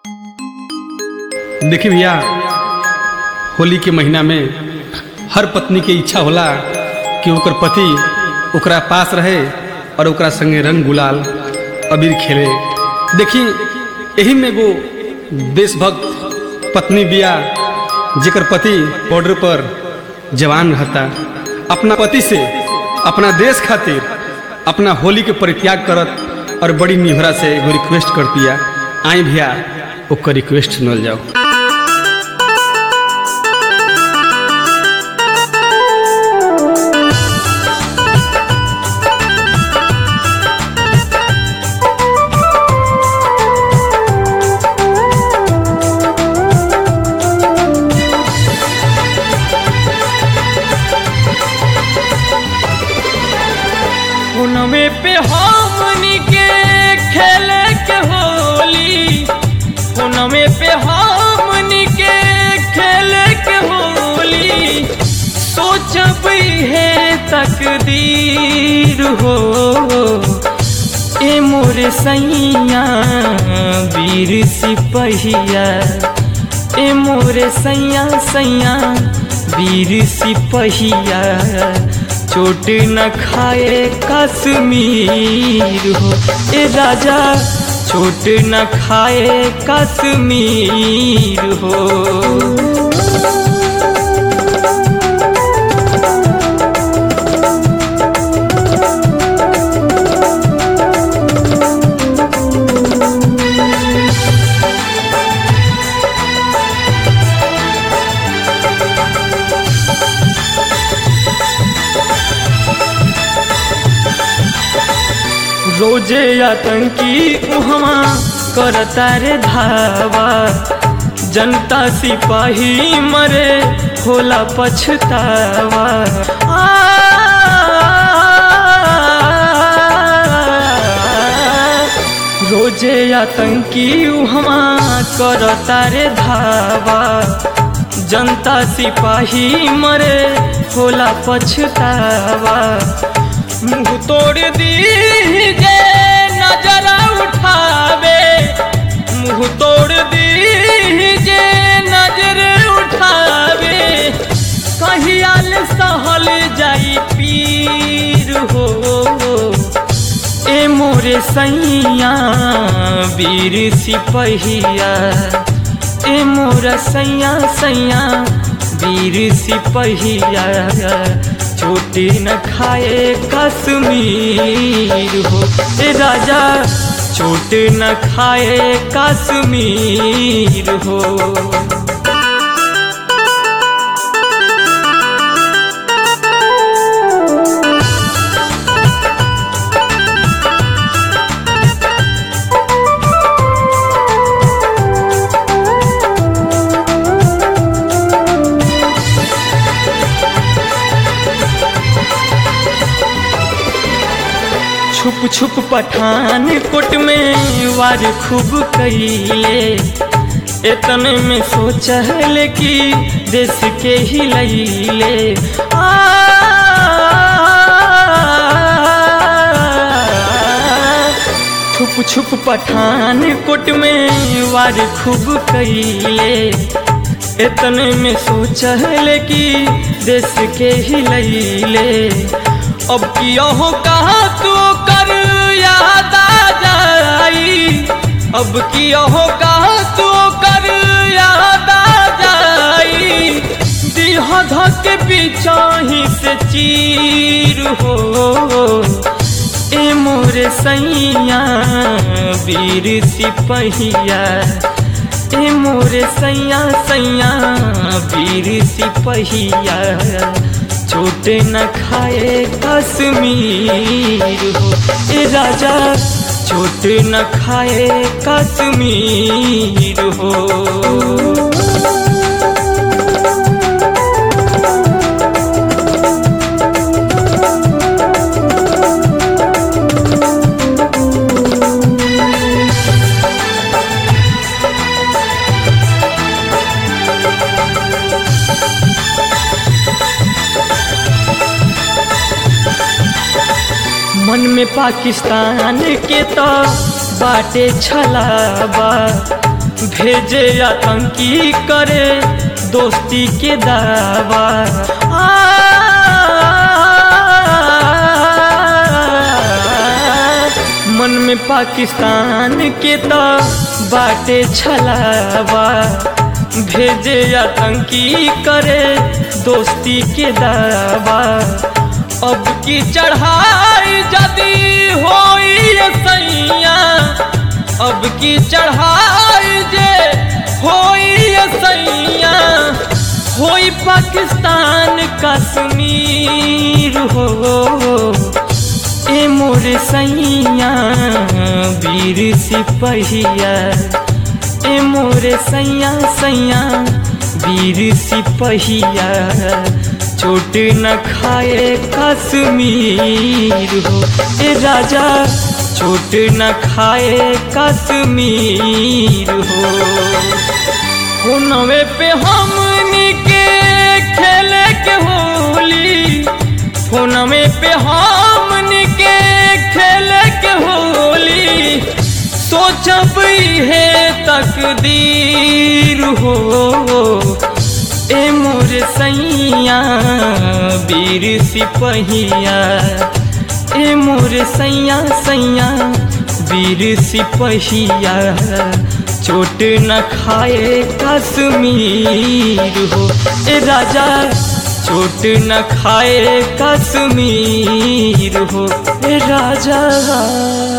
देखी भैया होली के महीना में हर पत्नी के इच्छा होला कि ओकर पति ओकरा पास रहे और ओकरा संगे रंग गुलाल अबीर खेले देखी यही में एगो देशभक्त पत्नी बिया जेकर पति बॉर्डर पर जवान रहता अपना पति से अपना देश खातिर अपना होली के परित्याग करत और बड़ी निहरा से एगो रिक्वेस्ट कर दिया आई भैया ओकर रिक्वेस्ट सुनल जाओ हुनमे पे हमनी के खेले के होली हुनमे पे हमनी के खेले के होली सोचब है तकदीर हो ए मोरे सैया वीर सिपहिया ए मोरे सैया सैया वीर सिपहिया चोट न खाए कश्मीर हो ए राजा चोट न खाए कश्मीर हो रोजे आतंकी उहमा करता रे धावा जनता सिपाही मरे होला पछतावा आ, रोजे आतंकी उहमा करता रे धावा जनता सिपाही मरे होला पछतावा मुंह तोड़ दीजे नजर उठावे मुंह तोड़ दीजे नजर उठावे कहियाल सहल जाई पीर हो ए मोरे सैया वीर सिपहिया ए मोरा सैया सैया वीर सिपहिया चोटी न खाए कश्मीर हो ए राजा चोट न खाए कश्मीर हो छुप छुप पठान कोट में वार खूब कैले इतने में सोचल कि देश के ही लैले आ छुप छुप पठान कोट में वार खूब कैले इतने में सोचल कि देश के ही लैले अब किया हो कहा तो कर याद आ जाई अब किया हो कहा तो कर याद आ जाई दिह धक बिचाही से चीर हो ए मोरे सैया वीर सिपहिया ए मोरे सैया सैया वीर सिपहिया चोट न खाए कश्मीर हो ए राजा चोट न खाए कश्मीर हो मन में पाकिस्तान के तो बाटे छलावा भेजे आतंकी करे दोस्ती के दावा मन में पाकिस्तान के तो बाटे छलावा भेजे आतंकी करे दोस्ती के दावा अब की चढ़ाई जदी होई सैया अब की चढ़ाई जे होई सैया होई पाकिस्तान कश्मीर हो ए मोर सैया वीर सिपहिया ए मोर सैया सैया वीर सिपहिया चोट न खाए कश्मीर हो ए राजा चोट न खाए कश्मीर हो हुनवे पे हमनी के खेले के होली फोनवे पे हमनी के खेले के होली सोचब है तकदीर हो ए मोर सैया वीर सिपहिया ए मोर सैया सैया वीर सिपहिया चोट न खाए कश्मीर हो ए राजा चोट न खाए कश्मीर हो ए राजा